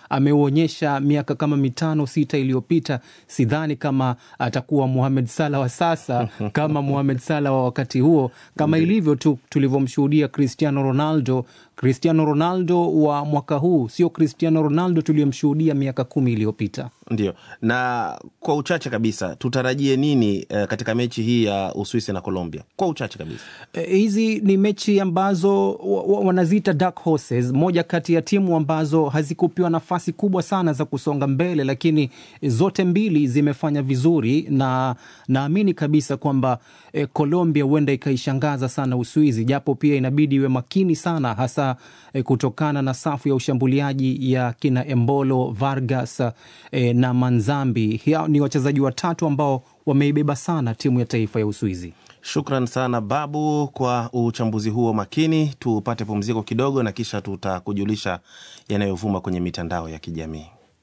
ameuonyesha miaka kama mitano sita iliyopita. Sidhani kama atakuwa Mohamed Salah wa sasa kama Mohamed Salah wa wakati huo, kama ilivyo tu tulivyomshuhudia Cristiano Ronaldo. Cristiano Ronaldo wa mwaka huu sio Cristiano Ronaldo tuliyomshuhudia miaka kumi iliyopita. Ndio, na kwa uchache kabisa tutarajie nini eh, katika mechi hii ya Uswisi na Colombia? Kwa uchache kabisa. Eh, hizi ni mechi ambazo wa- wa- wanaziita dark horses, moja kati ya timu ambazo hazikupewa nafasi kubwa sana za kusonga mbele, lakini zote mbili zimefanya vizuri, na naamini kabisa kwamba eh, Colombia huenda ikaishangaza sana Uswizi, japo pia inabidi iwe makini sana, hasa eh, kutokana na safu ya ushambuliaji ya kina Embolo, Vargas eh, na Manzambi. Hao ni wachezaji watatu ambao wameibeba sana timu ya taifa ya Uswizi. Shukran sana Babu kwa uchambuzi huo makini. Tupate pumziko kidogo, na kisha tutakujulisha yanayovuma kwenye mitandao ya kijamii.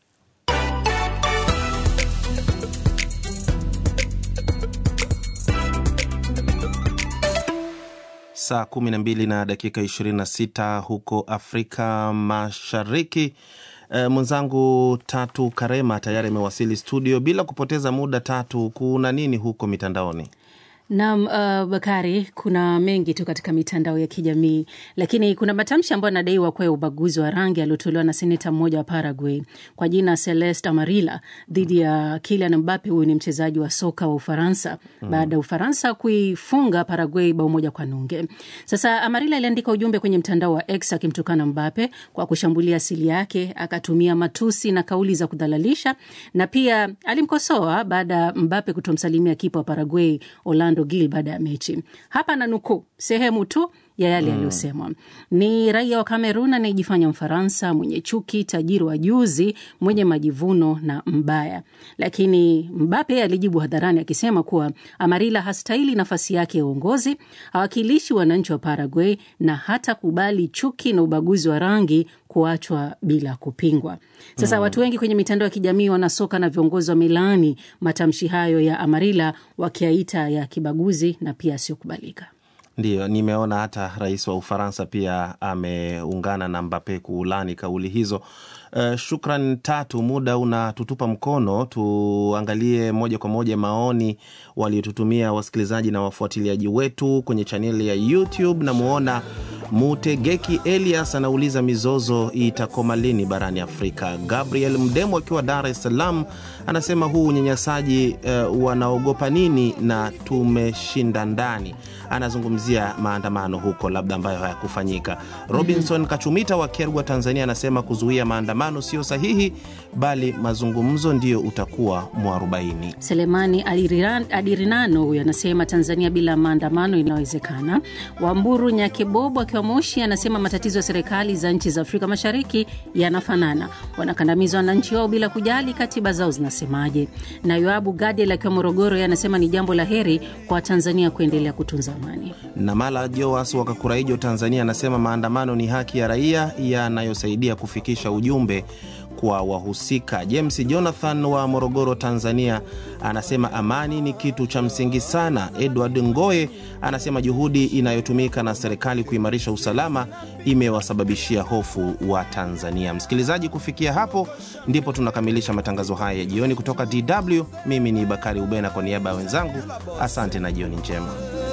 Saa kumi na mbili na dakika ishirini na sita huko Afrika Mashariki. E, mwenzangu Tatu Karema tayari amewasili studio. Bila kupoteza muda, Tatu, kuna nini huko mitandaoni? Naam, uh, Bakari, kuna mengi tu katika mitandao ya kijamii, lakini kuna matamshi ambayo anadaiwa kuwa ya ubaguzi wa rangi aliotolewa na seneta mmoja wa Paraguay kwa jina Celeste Amarilla dhidi ya Kylian Mbappe. Huyu ni mchezaji wa soka wa Ufaransa mm, baada ya Ufaransa kuifunga Paraguay bao moja kwa nunge. Sasa Amarilla aliandika ujumbe kwenye mtandao wa X akimtukana Mbappe kwa kushambulia asili yake, akatumia matusi na kauli za kudhalalisha, na pia alimkosoa baada ya Mbappe kutomsalimia kipa wa Paraguay Orlando Gil baada ya mechi. Hapa na nukuu sehemu tu ya yale yaliyosemwa. Ni raia wa Kamerun anayejifanya Mfaransa, mwenye chuki, tajiri wa juzi, mwenye majivuno na mbaya. Lakini Mbape alijibu hadharani akisema kuwa Amarila hastahili nafasi yake ya uongozi, hawakilishi wananchi wa Paraguay na hata kubali chuki na ubaguzi wa rangi kuachwa bila kupingwa. Sasa mm, watu wengi kwenye mitandao ya kijamii, wanasoka na viongozi wa Milani matamshi hayo ya Amarila wakiaita ya kibaguzi na pia asiyokubalika. Ndiyo, nimeona hata rais wa Ufaransa pia ameungana na Mbape kuulani kauli hizo. Uh, shukran Tatu, muda unatutupa mkono. Tuangalie moja kwa moja maoni waliotutumia wasikilizaji na wafuatiliaji wetu kwenye chaneli ya YouTube. Namwona Mutegeki Elias anauliza mizozo itakoma lini barani Afrika. Gabriel Mdemo akiwa Dar es Salaam anasema huu unyanyasaji uh, wanaogopa nini na tumeshinda ndani. Anazungumzia maandamano huko labda ambayo hayakufanyika. Robinson mm -hmm. Kachumita wa Kergwa, Tanzania anasema kuzuia maandamano sio sahihi, bali mazungumzo ndio utakuwa mwarobaini. Selemani Adirinano huyo anasema Tanzania bila maandamano inawezekana. Wamburu Nyakebobo akiwa Moshi anasema matatizo ya serikali za nchi za Afrika Mashariki yanafanana, wanakandamiza wananchi wao bila kujali katiba zao zinasemaje. Na Yoabu Gadel akiwa Morogoro anasema ni jambo la heri kwa Tanzania kuendelea kutunza amani. Na Mala Joas wa Kakuraijo, Tanzania anasema maandamano ni haki ya raia yanayosaidia kufikisha ujumbe kwa wahusika. James Jonathan wa Morogoro, Tanzania anasema amani ni kitu cha msingi sana. Edward Ngoe anasema juhudi inayotumika na serikali kuimarisha usalama imewasababishia hofu wa Tanzania. Msikilizaji, kufikia hapo ndipo tunakamilisha matangazo haya ya jioni kutoka DW. Mimi ni Bakari Ubena kwa niaba ya wenzangu, asante na jioni njema.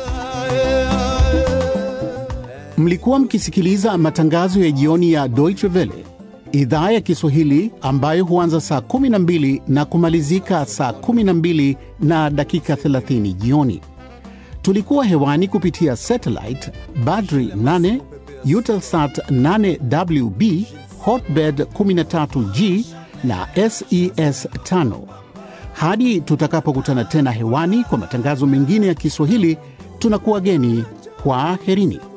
Mlikuwa mkisikiliza matangazo ya jioni ya Deutsche Welle idhaa ya Kiswahili ambayo huanza saa 12 na kumalizika saa 12 na dakika 30 jioni. Tulikuwa hewani kupitia satellite Badri 8, Eutelsat 8WB, Hotbird 13G na SES 5. Hadi tutakapokutana tena hewani kwa matangazo mengine ya Kiswahili, tunakuwa geni. Kwaherini.